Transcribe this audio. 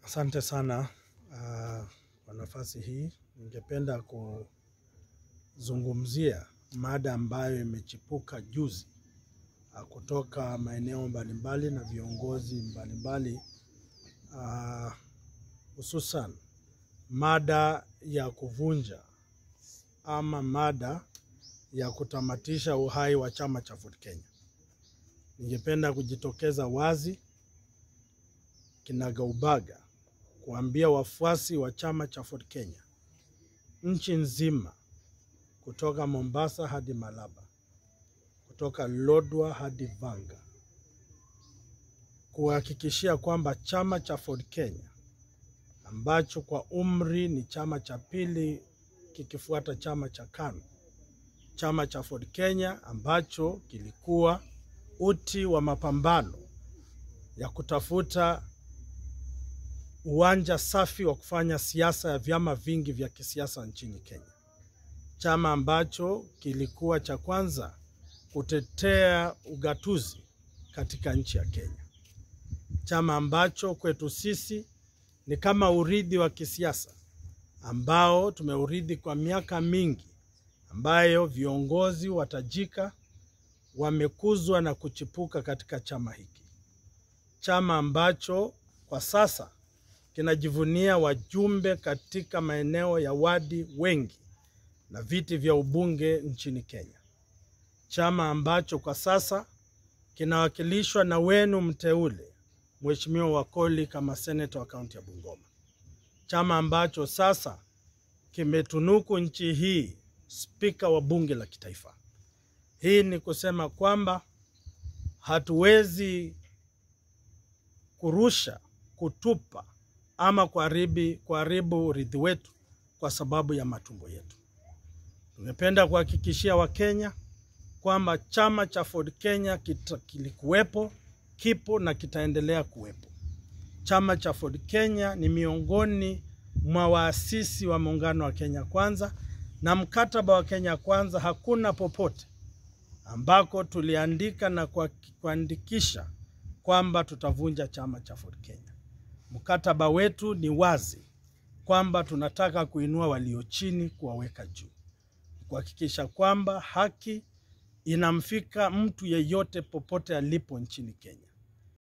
Asante sana uh, kwa nafasi hii. Ningependa kuzungumzia mada ambayo imechipuka juzi uh, kutoka maeneo mbalimbali na viongozi mbalimbali uh, hususan mada ya kuvunja ama mada ya kutamatisha uhai wa chama cha Ford Kenya. Ningependa kujitokeza wazi kinagaubaga kuambia wafuasi wa chama cha Ford Kenya nchi nzima, kutoka Mombasa hadi Malaba, kutoka Lodwar hadi Vanga, kuhakikishia kwamba chama cha Ford Kenya ambacho kwa umri ni chama cha pili kikifuata chama cha KANU, chama cha Ford Kenya ambacho kilikuwa uti wa mapambano ya kutafuta uwanja safi wa kufanya siasa ya vyama vingi vya kisiasa nchini Kenya, chama ambacho kilikuwa cha kwanza kutetea ugatuzi katika nchi ya Kenya, chama ambacho kwetu sisi ni kama urithi wa kisiasa ambao tumeurithi kwa miaka mingi, ambayo viongozi watajika wamekuzwa na kuchipuka katika chama hiki, chama ambacho kwa sasa kinajivunia wajumbe katika maeneo ya wadi wengi na viti vya ubunge nchini Kenya, chama ambacho kwa sasa kinawakilishwa na wenu mteule Mheshimiwa Wakoli kama seneta wa kaunti ya Bungoma, chama ambacho sasa kimetunuku nchi hii spika wa bunge la kitaifa. Hii ni kusema kwamba hatuwezi kurusha, kutupa ama kuharibu kuharibu urithi wetu kwa sababu ya matumbo yetu. Tungependa kuhakikishia Wakenya kwamba chama cha Ford Kenya kita, kilikuwepo, kipo na kitaendelea kuwepo. Chama cha Ford Kenya ni miongoni mwa waasisi wa muungano wa Kenya Kwanza, na mkataba wa Kenya Kwanza hakuna popote ambako tuliandika na kuandikisha kwamba tutavunja chama cha Ford Kenya. Mkataba wetu ni wazi kwamba tunataka kuinua walio chini, kuwaweka juu, kuhakikisha kwamba haki inamfika mtu yeyote popote alipo nchini Kenya.